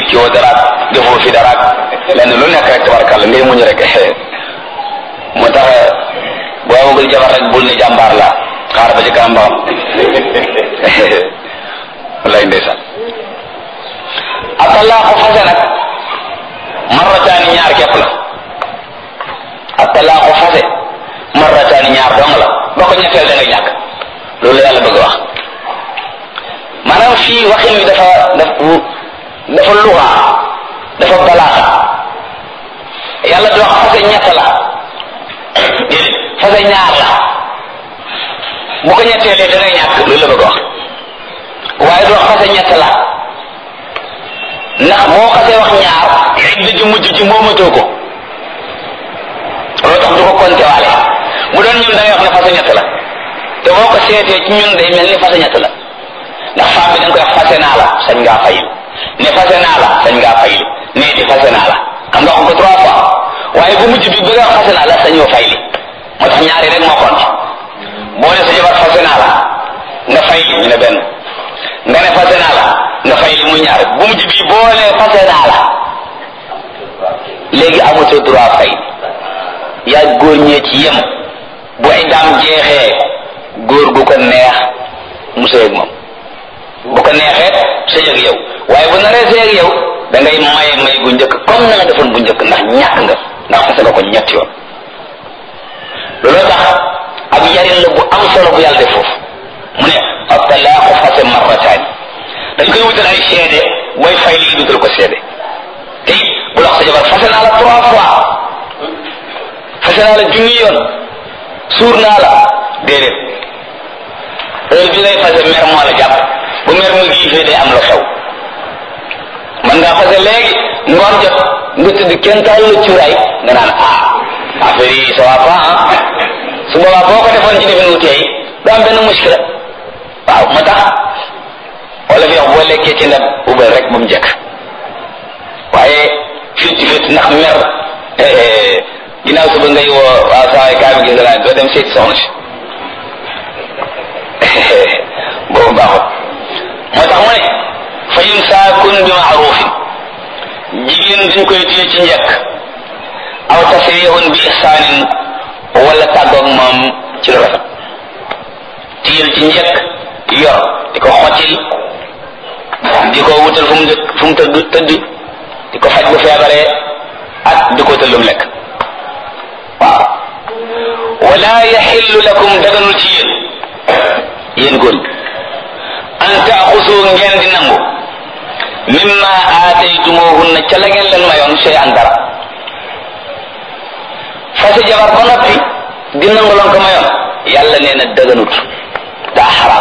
kii woo daraak defoo fi daraak lenn lu nekk rek tabarkàlla ngay muñ rek moo tax boo amagul jabar rek bul ne jàmbaar la xaar ba ci kanam ba xam wallaay ndeysaan atalaaxu fase nag marrataani ñaar képp la atalaaxu fase marrataani ñaar dong la boo ko ñetteel da ngay ñàkk loolu la yàlla bëgg a wax maanaam fii waxin bi dafa dafa dafa luxaa dafa balaaxa yàlla di wax fase ñett la déedéet fase ñaar la bu ko ñetteelee da ngay ñàkk loolu la bëgg a wax waaye du wax fase ñett la ndax boo xasee wax ñaar idda ji mujj ji moomatoo ko loolu tax du ko compté waale bu doon ñun da ngay wax ne fase ñett la te boo ko seetee ci ñun day mel ni fase ñett la ndax femme bi da nga koy wax fase naa la sañ ngaa fayil ne fase naa la sañ ngaa fayil ne di fase naa la xam nga wax ko trois fois waaye bu mujj bi bëgg a wax fase naa la sañoo fayli moo tax ñaari rek moo compté boo ne sa jabar fase naa la nga fayli ñu ne benn nga ne fase naa la nga fayli muy ñaar bu mujj bi boo ne fase naa la léegi amatoo droit fay yaa góor ñee ci yem bu ay daam jeexee góor gu ko neex mu sëy ak moom bu ko neexee sëy ak yow waaye bu naree sëy ak yow da ngay maye may gu njëkk comme na nga defoon bu njëkk ndax ñàkk nga ndax fase nga ko ñett yoon looloo tax ab yarin la bu am solo bu yàlla def foofu mu ne ab talaaxu fase marrataani dañ koy wutal ay seede way fay lii dutal ko seede te it bu la wax sa jabar fase naa la trois fois fase naa la junni yoon suur naa la déedéet heure bi ngay fase mer moo la jàpp bu mer mu giifee day am lu xew man ngaa fase léegi ngoon jot nga tëdd kenn taal la cuuraay nga naan ah affaire yi ça va pas ah su boobaa boo ko defoon ci defin wu teey du am benn muskila waaw moo tax wala fi wax boo lekkee ci ndab ubal rek ba mu jëkk waaye fitti fitti ndax mer ginnaaw suba ngay woo waaw saa kaa bi gis nga doo dem seeti soxna si boobu baaxut moo tax mu ne fa imsaakun bi maarufin jigéen dañ koy téye ci njëkk aw tasrihun bi ihsaanin wala tàggoog moom ci lu rafet téyel ci njëkk yor di ko xottil di ko wutal fu mu fu mu tëdd tëdd di ko faj bu feebaree ak di ko wutal lu mu lekk waaw wala yaxillu lakum daganul ci yéen yéen góor ñi an taaxusu ngeen di nangu mimma aataytumuhunna ca la ngeen leen mayoon sey an dara fase jabar ba noppi di nangu loon ko mayoon yàlla nee na daganut daa xaraam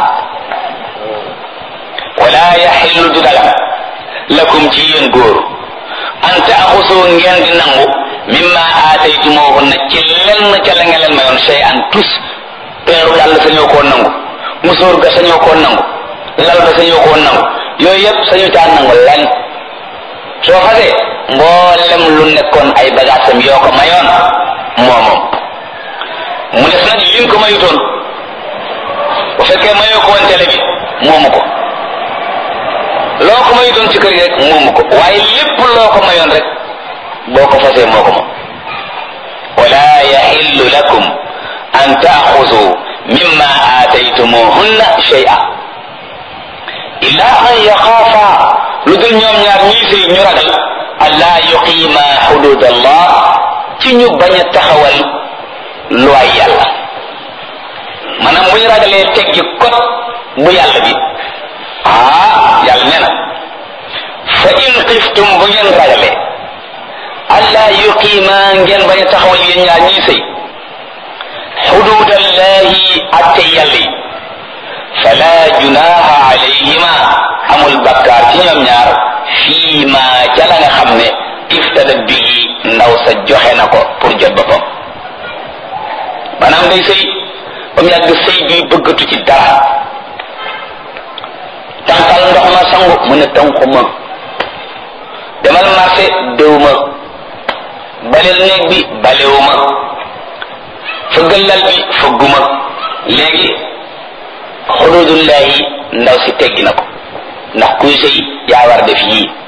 wala yaxillu du dagan lakum ci yéen góor an taaxusu ngeen di nangu mimma aataytumuhunna ci lenn ca la ngeen leen mayoon sey an tus peeru dàll sañoo koo nangu musóor ga sañoo koo nangu lal ba sañoo koo nangu yooyu yëpp sañu caa nangu lenn soo fasee mboolem lu nekkoon ay bagaasam yoo ko mayoon moomoom mu des nag liñ ko mayutoon bu fekkee mayoo ko woon télé bi moomu ko loo ko mayutoon ci kër gi rek moomu ko waaye lépp loo ko mayoon rek boo ko fasee moo ko moom wala yaxillu lakum an taaxudu mimma aataytumuhunna shay'a illa an yaxaafa lu dul ñoom ñaar ñii sëy ñu ragal allaa yuqiima xudud allah ci ñu bañ a taxawal luwaay yàlla maanaam bu ñu ragalee teggi kot bu yàlla bi ah yàlla nee na fa in xiftum bu ngeen ragalee allaa yuqiima ngeen bañ a taxawal yéen ñaar ñii sëy xudud allahi atte yàlla yi fala junaha alayhima amul bakkaar ci ñoom ñaar fii ma ca la nga xam ne iftada bii ndaw sa joxe na ko pour jot boppam maanaam day sëy ba mu yàgg sëy bi bëggatu ci dara tànqal ndox ma sangu mu ne tànku ma demal marché déw ma baleel néeg bi balewu ma fëggal lal bi fëgguma léegi xududullahi ndaw si teggi na ko ndax kuy sëy yaa war def yii